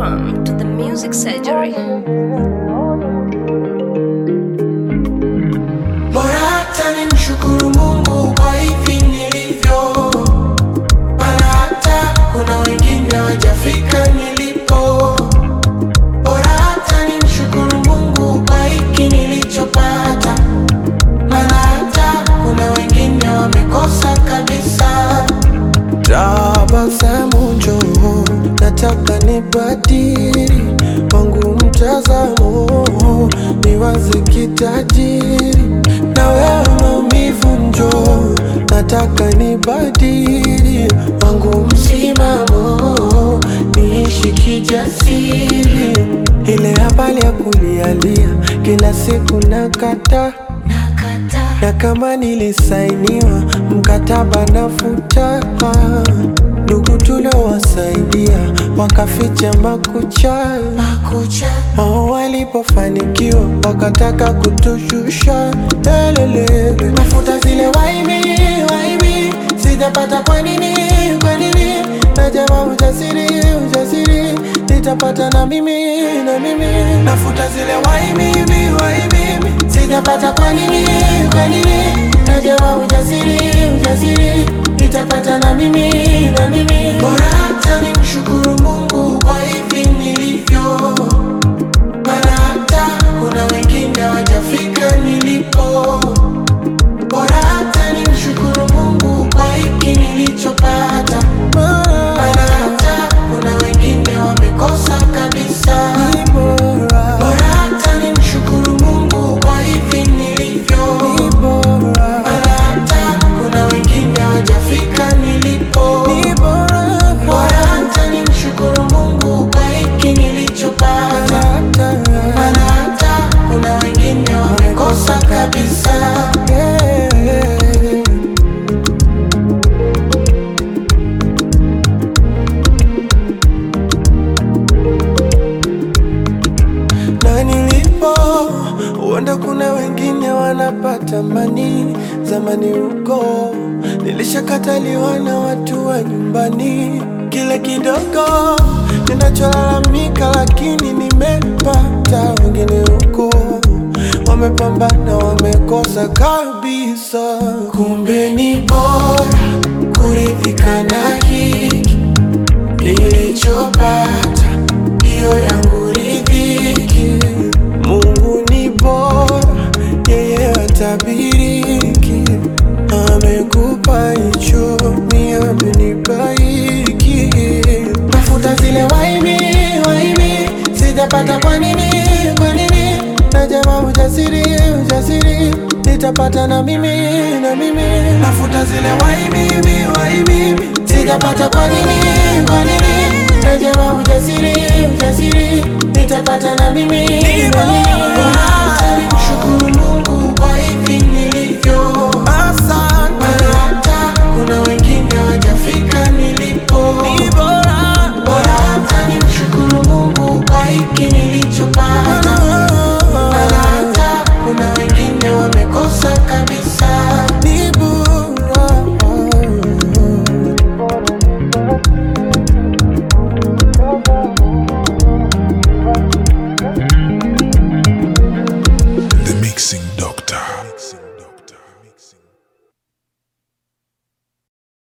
Welcome to the Music Surgery. Bora hata nimshukuru Mungu kwa hivi nilivyo, maana hata kuna wengine wajafika nilipo. Bora hata nimshukuru Mungu kwa hiki nilichopata, maana hata kuna wengine wamekosa kabisa. Tabasamu njoo, nataka nibadili wangu mtazamo, niwaze kitajiri na wewe maumivu njoo, nataka nibadili wangu msimamo, niishi kijasiri. Ile habari ya kulialia kila siku nakata na kama nilisainiwa mkataba nafuta, ndugu tuliowasaidia wakaficha makucha, wao walipofanikiwa wakataka kutushusha. Lelelele, nafuta zile waibi waibi, sijapata kwa nini kwa nini? Najama ujasiri ujasiri, nitapata na mimi na mimi, nafuta zile waibi waibi, sijapata kwa nini kwa nini? Najama ujasiri ujasiri, nitapata na mimi na mimi, bora hata nimshukuru Mungu kwa hivi nilivyo, maana hata kuna wengine hawajafika nilipo. Bora hata nimshukuru Mungu kwa hiki nilichopata, maana hata kuna wengine wamekosa kabisa. Bora hata nimshukuru Mungu kwa hivi nilivyo, maana hata kuna wengine hawajafika nilipo. Bora hata nimshukuru Mungu kwa hiki nilichopata, maana hata kuna wengine wamekosa kabisa. na nilipo, huenda kuna wengine wanapata mani. Zamani huko nilishakataliwa na watu wa nyumbani, kile kidogo ninacholalamika, lakini nimepata. Wengine huko wamepambana, wamekosa kabisa. Kumbe ni bora kuridhika na hiki nilichopata, hiyo yangu ridhiki. Mungu ni bora, yeye hatabiriki. Amekupa hicho, mi amenipa hiki. Tafuta zile waibi waibi, sijapata kwa nini kwa nini? Najama ujasiri ujasiri, nitapata na mimi na mimi. Nafuta zile waibi waibi, sijapata kwa nini kwa nini? Najama ujasiri ujasiri, nitapata na mimi na mimi. Bora hata nimshukuru Mungu